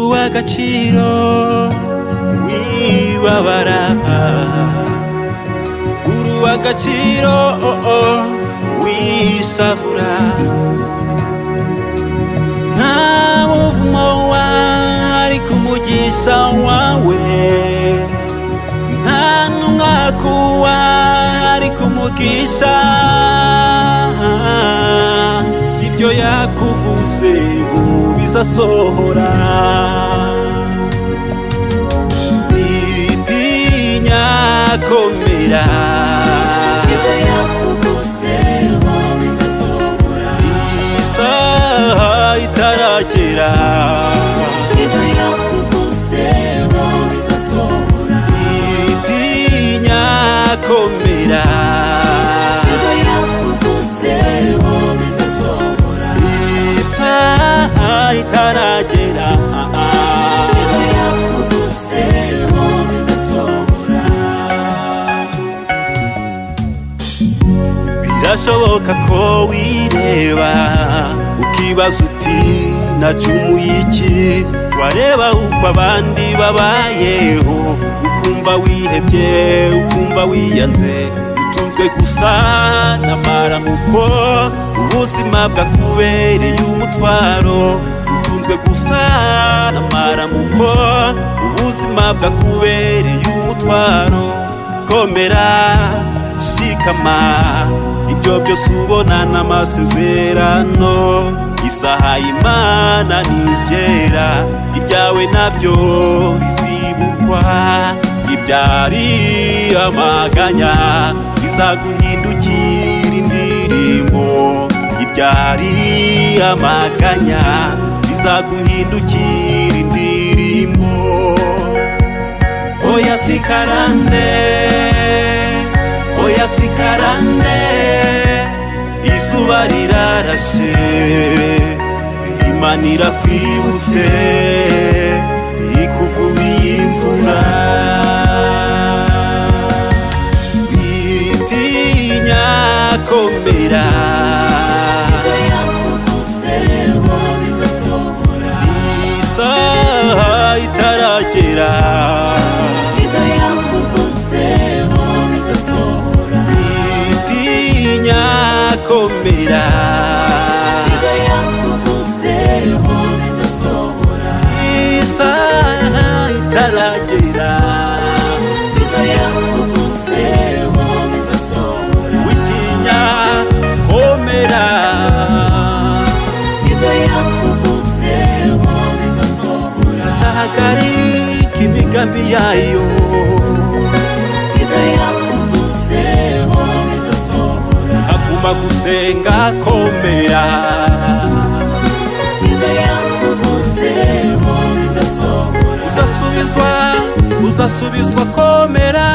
agaciro wibabara guruwa agaciro oh, oh, wisavura nta muvumo wari ku mugisha wawe nta n'umwaka wari ku mugisha ibyo yakuvuze ubu bizasohora nitinya komera Ibyo yakuvuze ubu bizasohora isaha itaragera Ibyo yakuvuze ubu bizasohora nitinya komera Ibyo yakuvuze ubu bizasohora isaha itaragera Ibyo yakuvuze ubu bizasohora birashoboka ko wireba ukibaza uti nacumuye iki wareba uko abandi babayeho ukumva wihebye ukumva wiyanze utunzwe gusa n'amaramuko ubuzima bwakubereye umutwaro utunzwe gusa n'amaramuko ubuzima bwakubereye umutwaro komera shikama ibyo byose ubona n'amasezerano isaha imana ntigera ibyawe nabyo bizibukwa ibyari amaganya bizaguhindukira indirimbo ibyari amaganya bizaguhindukira indirimbo oya sikarande oya sikarande izuba rirarashe imana irakwibutse ikuvubiye imvura bitinya komera Ibyo yakuvuze ubu bizasohora isaha itaragera Ibyo yakuvuze ubu bizasohora bitinya komera Ibyo yakuvuze ubu bizasohora isaha itaragera Ibyo yakuvuze ubu bizasohora witinya komera Ibyo yakuvuze ubu bizasohora tahagarika imigambi yayo Ibyo yakuvuze ubu bizasohora haguma gusenga komera Ibyo yakuvuze ubu bizasohora uzasubizwa uzasubizwa komera